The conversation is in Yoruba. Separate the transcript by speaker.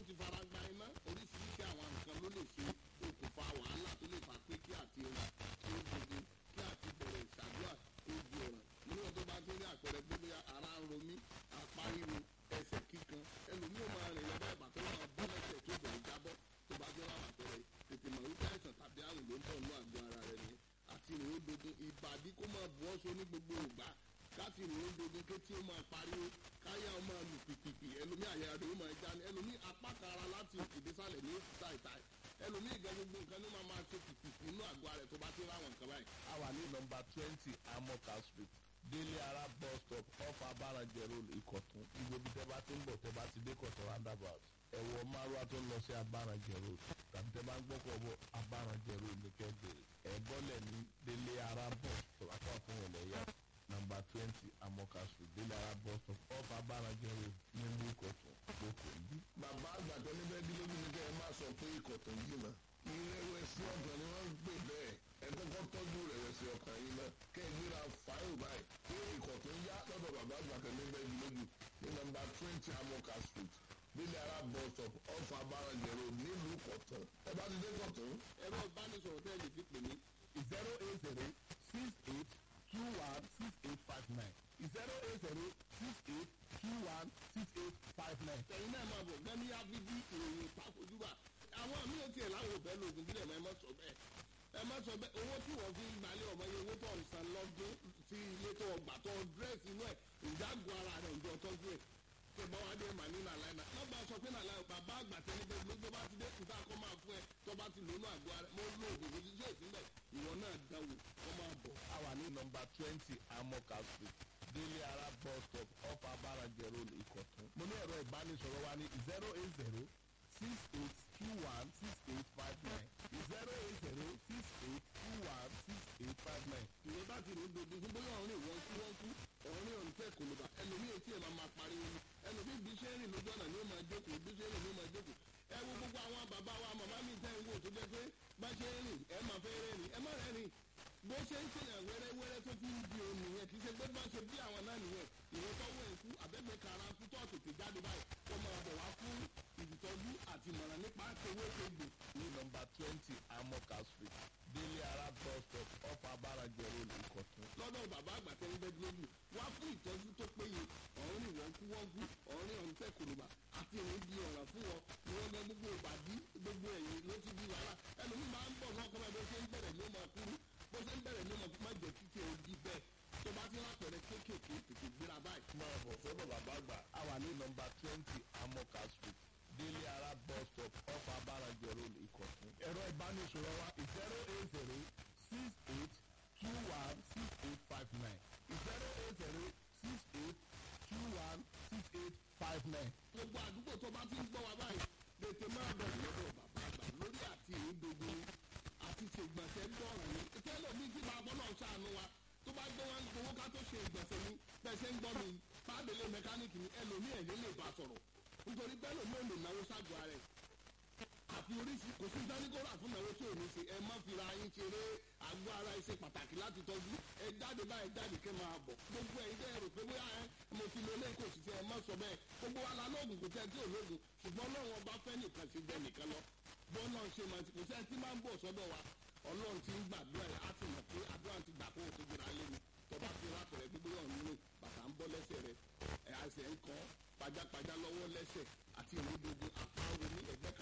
Speaker 1: ti fara gba iná oríṣiríṣi àwọn nǹkan ló lè ṣe okùnfà wàhálà tó lè fà pé kí àti rìn kí ó gbogbo kí àti bẹ̀rẹ̀ ìṣàdúrà ó di ọ̀ràn níwọ̀n tó bá ti rí àpẹẹrẹ pé bóyá ara ń ro mí apá ríro ẹsẹ̀ kíkan ẹlòmíì ó máa rìn lọ́dọ̀ ìbàtọ́ máa bọ́ lẹ́sẹ̀ tó bẹ̀rẹ̀ jábọ́ tó bá jẹ́ láwọn àpẹẹrẹ tètè mọ̀ wípé àìsàn tàbí àrùn ló ń bọ̀ nínú àgọ́ ara rẹ̀ nìyẹn àti ìrìn ó dogun ìbàdí kó máa bu ọ́ so ní gbogbo ìgbà káti ìrìn ó dogun kétí ó máa pariwo káyà ó máa lù pìpìpì ẹlòmíì àyà rẹ̀ ó máa já ní ẹlòmíì apá kan ara láti òkè désàlẹ̀ ní òkúta ìta ẹlòmíì gan gbogbo nǹkan ní máa máa ṣe pìpìpì inú àgọ́ ara rẹ̀ tó bá ti ráwọn nǹkan báyìí.
Speaker 2: a wà ní nọmba twenty amoka street délé ara bus stop off abarajẹ road ìkọ̀tún gbogbo ibi tẹ́ bá ti ń bọ̀ tẹ́ bá ti dé kọ̀tún roundabout ẹ̀wọ̀ márùwá tó ń lọ sí abarajẹ road tàbí tẹ́ bá ń gbọ́kọ̀ bọ̀ abarajẹ road ní kẹ́gbẹ̀rẹ̀ ẹ̀ bọ́lẹ̀ ní délé ara bus stop apá fún ẹ̀lẹ́yà nọmba twenty amoka street délé ara bus stop off abarajẹ road nílùú ìkọ̀tún lóko ìbí.
Speaker 1: bàbá àgbàdo níbẹ̀ bí lóbi ní kẹ́ ẹ má sọ pé ikọ̀ tó yìí mọ́ ìrẹ̀wẹ̀sì ọkàn ni wọ́n ń pè bẹ́ẹ̀ ẹ kọ́kọ́ tọ́jú ìrẹ̀wẹ̀sì ọkàn yìí náà kẹ́ ẹ gbéra fáìlì báyìí pé ikọ̀ tó ń yá lọ́dọ̀ bàbá àgbàdo níbẹ̀ bí lóbi ní nọmba twenty amoka street bílẹ̀ ara bus stop ọ̀fà abárànjẹ̀rò nílùú kọ̀tún ẹ bá ti dé kọ̀tún. ẹ̀rọ ìbánisọ̀rọ̀ tẹ́ ẹ lè fi pè mí
Speaker 2: zero eight zero six eight two one six eight five nine zero eight zero six eight two one six eight five nine.
Speaker 1: ẹ̀yin náà máa bọ̀ gbẹ́mí ábídí ìròyìn ìtakojúbà àwọn míì ò tiẹ̀ láwọn òbẹ́ lóògùn bílẹ̀ mọ́ ẹ má sọ bẹ́ẹ̀ ẹ má sọ bẹ́ẹ̀ owó tí wọ́n fi ń gbalẹ̀ ọmọ yẹn owó tó ń san lọ́dún sí ilé tó ọgbà tó dírẹ́sì inú ẹ̀ ìdágùn ara rẹ̀ ǹjọ́ tọ́jú ẹ̀ ṣe bá wá dé mà ní nàlàyé náà lọ́ba sọ pé nàlàyé bàbá àgbà tẹ́lẹ̀ bẹ́ẹ̀ lójó bá ti dé kùtà kọ́ máa fún ẹ tó bá ti lónú àgọ́ ara mo lo oògùn kò sí sí òsínlẹ̀ ìwọ náà dánwò kọ́ máa bọ̀.
Speaker 2: a wà ní nọmba twenty amoka street délé ara bus stop off abarajẹ road ìkọ̀tún. mo ní ẹ̀rọ ìbánisọ̀rọ̀ wa ní zero eight zero six eight two one six eight five nine zero eight zero six eight two one six eight five nine.
Speaker 1: ìwé bá ti rò dodo fún bóyá ọ̀rìn wọ́n kú wọ́n kú ọ̀rìn ọ̀rìn tẹ̀ kò ló bá ẹlòmíì etí ẹ̀ máa máa pariwo ni ẹlòmíì bí ṣe ń rìn lójú ọ̀nà ni ó máa jókòó bí ṣe ń rìn ni ó máa jókòó ẹ wo gbogbo àwọn bàbá wa màmá mi tẹ́ ń wò tó jẹ́ pé bá ṣe ń rìn ẹ máa fẹ́ rẹ́rìn ẹ má rẹ́rìn bó ṣe ń ṣèyàn wẹ́rẹ́wẹ́rẹ́ tó fi ń di òun nìyẹn kì í ṣe pé bá ṣe bí àwọn náà nìyẹn ìwọ́n tọ́wọ́ ẹ̀kú àbẹ́gbẹ́ kara kú tó tètè jáde báyìí kó máa bọ̀ wá fún ìdìtọ́jú àti ìmọ̀ràn nípa tewé tegbò
Speaker 2: ní nọmba twenty amoka street délé ara bus stop off abarajẹ road ìkọ̀tún.
Speaker 1: lọ́dọ̀ bàbá àgbà tẹ́ ń bẹ́ lójú wá fún ìtọ́jú tó péye ọ̀run ni wọ́n kú wọ́n kú ọ̀run ọ̀run tẹ́ kòlùbà àti ìrìn di ọ̀ràn fún wọn ni wọ́n gbẹ gbogbo ìbàdí gbogbo ẹ̀yìn ló ti di wàhálà ẹlòmíì máa ń bọ̀ lọ́kọ́ bá bó ṣe ń bẹ̀rẹ̀ ló máa kúrú bó ṣe ń bẹ̀rẹ̀ ló máa jẹ́ kíkì ẹ̀ di bẹ́ẹ̀ tó bá ti rápẹ̀rẹ̀ kéékèèké tètè gbéra báyìí.
Speaker 2: máa bọ̀ sọ́dọ̀ bàbá àgbà. a wà ní nọmba twenty amoka street délé ara bus stop off abarajẹ road ìkọ̀tún. ẹ̀rọ ìbánisọ̀rọ̀ wa zero eight zero six eight two one six eight five nine zero eight zero six eight two one six eight five nine.
Speaker 1: gbogbo àdúgbò tó bá ti ń gbọ́ wa báyìí tètè máa bọ̀ lọ́dọ̀ bàbá àgbà lórí àti ìdogun àti ṣègbọ̀nsẹ̀ gbọ́ràn ni tẹ́lẹ̀ mi ti máa bọ́ náà ṣàánú wa tó bá gbé wọn gbowó ká tó ṣe ìgbọ̀nsẹ̀ ni pẹ̀sẹ̀ ń gbọ́ mi pàdélé mẹkáníìkì ni ẹlòmíì ẹ̀yìn lè bá sọ̀rọ̀ nítorí pé ẹlòmíì ò lè náwó ságọ́ ara ẹ̀ àfi oríṣi kò sí dáníkórà fún ìnáwó tí ò ní ṣe ẹ má fira yín ṣeré àgọ́ ara ẹ ṣe pàtàkì láti tọ́jú ẹ jáde báyìí jáde kẹ́ máa bọ̀ gbogbo ẹ̀yin tẹ́ ẹ rò pé bóyá ẹ mo ti lo eléyìí kò sì ṣe ẹ má sọ bẹ́ẹ̀ gbogbo wa la lóògùn kò tẹ́ tí ò lóògùn ṣùgbọ́n ọlọ́run ọba fẹ́ nìkan ṣe jẹ nìkan lọ bọ́ọ̀ náà ṣe máa ti kò sẹ́ni tí máa ń bọ̀ sọ́dọ̀ wa ọlọ́run ti ń gbàdúrà ẹ̀ á ti mọ̀ pé àdúrà ti gbà kó o tó gbéra lé mi tọba ti rápẹ̀rẹ̀ gbígbé ọ̀hún nínú bàtà ń bọ́ lẹ́sẹ̀ rẹ̀ ẹ̀ àṣẹ ń kọ́ pajápajá lọ́wọ́ lẹ́sẹ̀ àti ìrúdogun apá omi ẹ̀gbẹ́